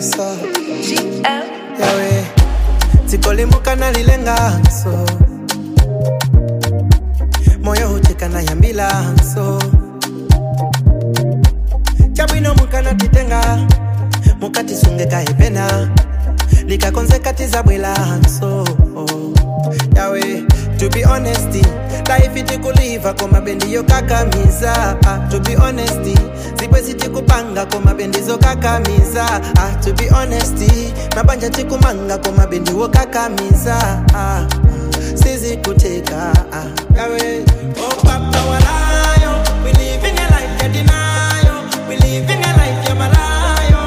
yeso GM. yawe dziko nalilenganso moyo hucheka na yambilanso chabwino mukanatitenga mukatisungeka hepena likakonzeka tizabwelanso yawe to be honesty life itikuliva kwa mabendi yokakamiza ah, to be honesty zibwe zitikupanga kwa mabendi zokakamiza ah, to be honesty mabanja tikumanga kwa mabendi wokakamiza ah, sizikuteka ah, yawe oh, papa walayo we living a life ya denial we living a life ya malayo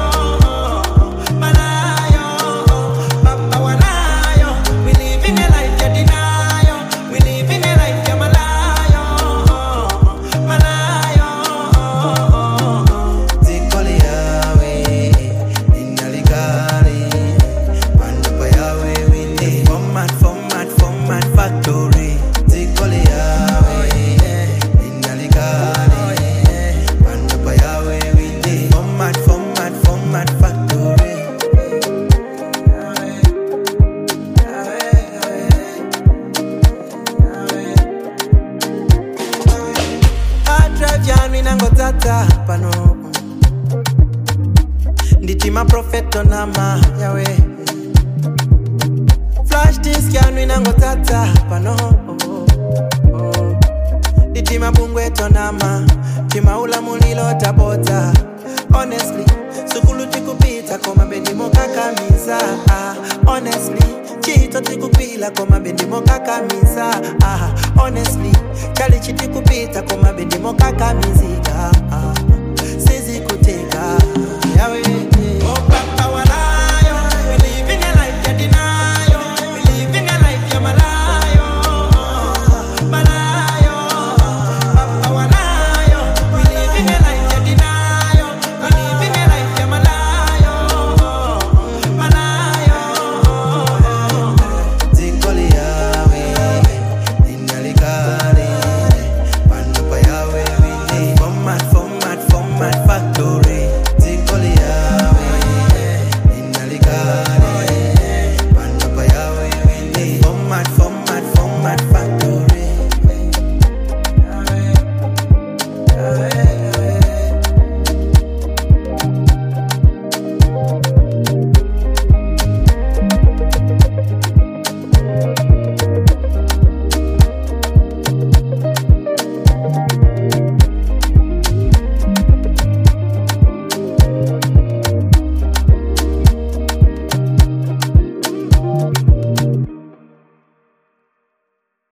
malayo papa walayo we living a life ya denial we living a life ya malayo malayo zikoli yawe inalikali pandopa yawe winde format format format factory zikoli yawe inalikali pandopa yawe winde format format format factory drive yanu inangodzadza pano nditi maprofeto nama yawe flash disk yanu inangodzadza pano nditi mabungweto nama timaula mulilo tabodza honestly sukulu tikupita koma bendi mokakamiza ah, honestly chito tikupila koma bendi mokakamiza ah, honestly chali chitikupita koma bendi mokakamizika ah.